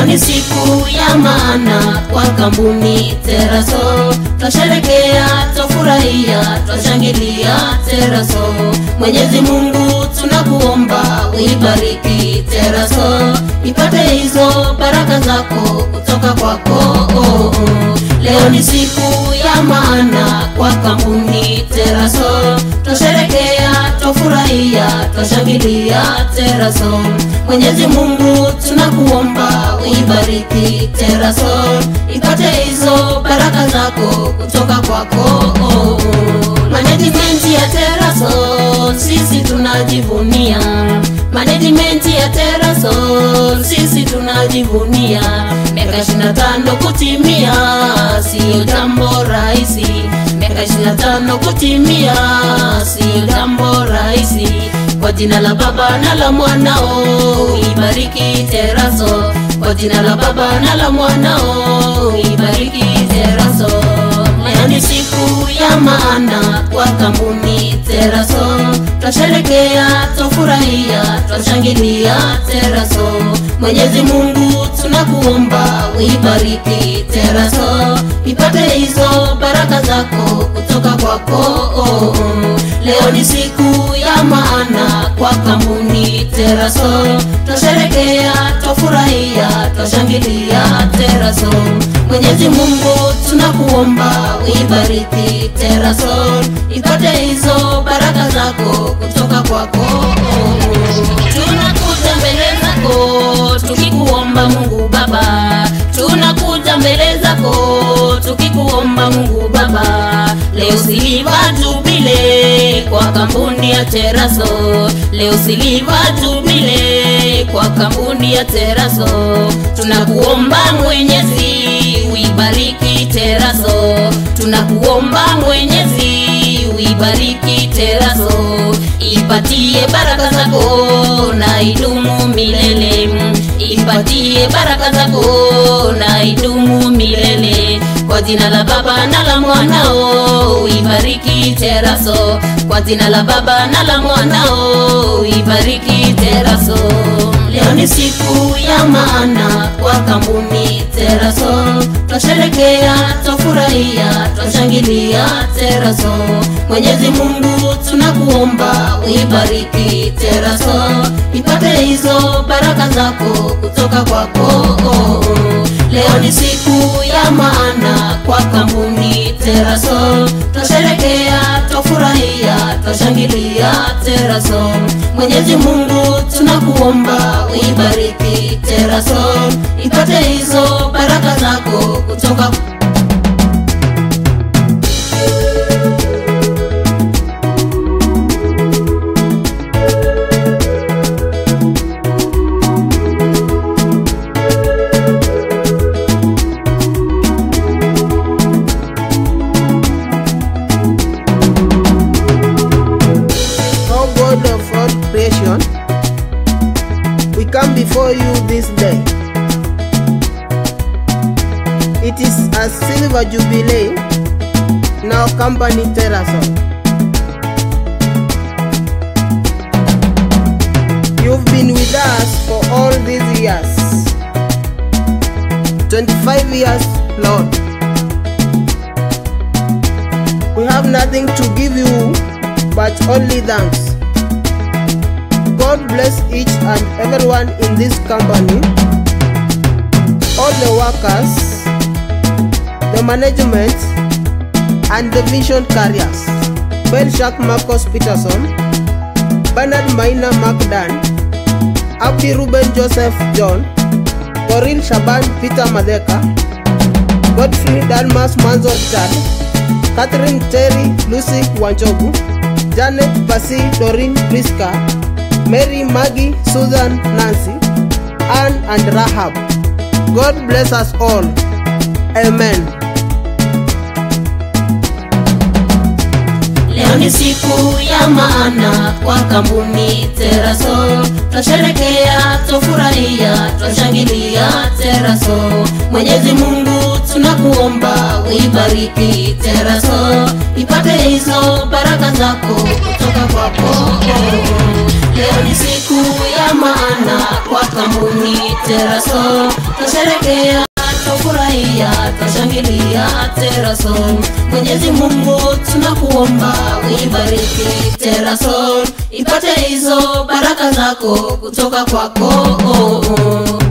ni siku ya maana kwa kampuni Teraso, twasherekea, twafurahia, twashangilia Teraso. Mwenyezi Mungu tunakuomba uibariki Teraso, ipate hizo baraka zako kutoka kwako. Oh, oh. Leo ni siku ya maana kwa kampuni Teraso, twasherekea, twafurahia, twashangilia Teraso. Mwenyezi Mungu tunakuomba uibariki Teraso, ipate hizo baraka zako kutoka kwako. Oh, oh. Management ya Teraso sisi tunajivunia, management ya Teraso sisi tunajivunia, miaka 25 kutimia sio jambo rahisi, miaka 25 kutimia sio jambo rahisi. Kwa jina la Baba na la Mwanao ibariki Teraso, kwa jina la Baba na la Mwanao ibariki Teraso. Leo ni siku ya maana kwa kampuni Teraso, twasherekea, twafurahia, twashangilia Teraso. Mwenyezi Mungu tunakuomba uibariki Teraso, ipate hizo baraka zako kutoka kwako. Oh, oh. Leo ni siku ya maana kwa kampuni Teraso, twasherekea, twafurahia, twashangilia Teraso. Mwenyezi Mungu tunakuomba uibariki Teraso, ipate hizo baraka zako kutoka kwako. Tunakuja mbele zako tukikuomba Mungu Baba, tunakuja mbele zako tukikuomba Mungu Baba, leo siliva jubile kwa kampuni ya Teraso, leo siliva jubile kwa kampuni ya Teraso, tunakuomba Mwenyezi uibariki Teraso, tunakuomba Mwenyezi uibariki Teraso, ipatie baraka zako na idumu milele, ipatie baraka zako na idumu milele. Kwa jina la Baba na la Mwanao uibariki Teraso, kwa jina la Baba na la Mwanao uibariki Teraso. Leo ni siku ya maana kwa kampuni Teraso, twasherekea, twafurahia, twashangilia Teraso. Mwenyezi Mungu tunakuomba uibariki Teraso, ipate hizo baraka zako kutoka kwako. Oh, oh. Leo ni siku ya maana kwa kampuni Teraso, twasherekea, twafurahia, twashangilia Teraso. Mwenyezi Mungu tunakuomba uibariki Teraso, ipate hizo baraka zako kutoka O God of all creation, we come before you this day. It is a silver jubilee in our company Terrason. You've been with us for all these years. 25 years, Lord. We have nothing to give you but only thanks. God bless each and everyone in this company, all the workers, the management, and the vision carriers. Belshak Marcos Peterson, Bernard Maina Macdan, Abdi Ruben Joseph John, Coril Shaban Peter Madeka, Godfrey Dalmas Manzo Richard, Catherine Terry Lucy Wanjogu, Janet Pasi Doreen Priska, Mary Maggie Susan Nancy, Anne and Rahab. God bless us all. Amen. Leo ni siku ya maana kwa kampuni Teraso, twasherekea, twafurahia, twashangilia Teraso. Mwenyezi Mungu tunakuomba uibariki Teraso, ipate hizo baraka zako kutoka kwako. Leo ni siku ya ya maana kwa kampuni Terasol. Twasherekea, twafurahia, twashangilia Terasol. Mwenyezi Mungu tunakuomba uibariki Terasol, ipate hizo baraka zako kutoka kwako oh, oh.